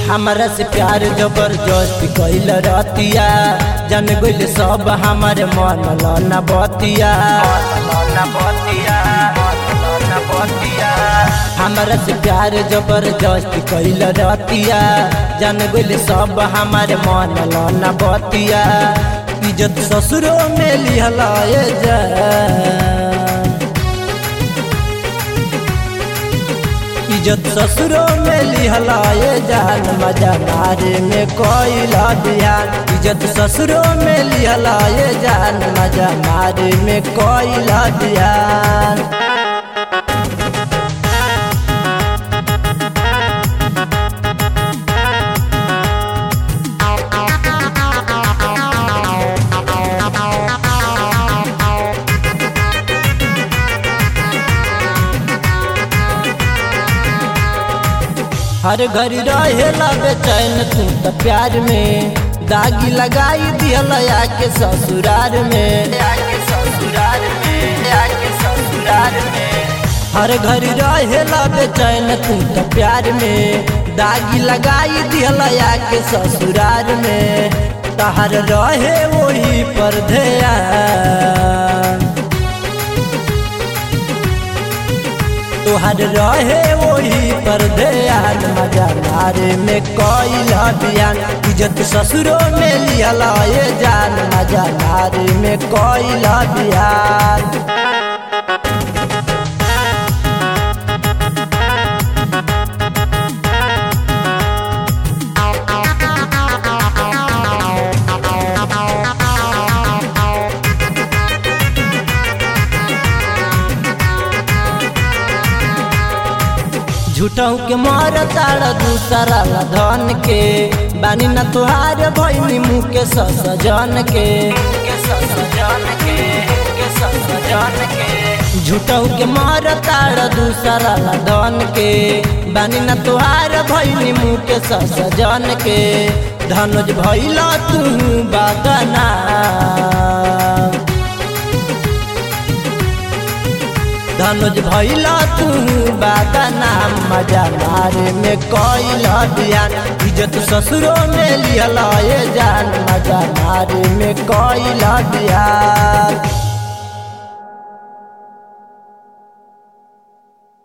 हमरा से प्यार जबरदस्त कैल रतिया जन गइल सब हमारे मन लना बतिया हमरा से प्यार जबरदस्त कैल रतिया जन गइल सब हमारे मन लना बतिया इज्जत ससुरो में लिहलाए जा इज्जत ससुरो में लिहलाए जान मजा मारे में कोयला ध्यान इज्जत ससुरो में लिहलाए जान मजा मारे में कोयला ध्यान हर घर रहेला बेचैन तू तो प्यार में दागी लगाई दियल के ससुरार में ससुरार में ससुरार में हर घर रहेला बेचैन तू तो प्यार में दागी लगाई दियल के ससुरार में तहर रहे वही पर ध्यान तोहर रहे वही पर ध्यान मजा मारे में कोयला बियान इज्जत ससुरो में लिहला ये जान मजा मारे में कोयला बियान झूठों के मार तारा दूसरा ला धन के बानी न तुहार भैनी मुँह के सजन के झूठों के मार तारा दूसरा ला धन के बानी न तुहार भैनी मुँह के सजन के धनुज भैला तू बागना धनुज भैला तू बागना मजा मारे में कोयला ध्यान इज्जत ससुरो में लिहला ये जान मजा मारे में कोयला ध्यान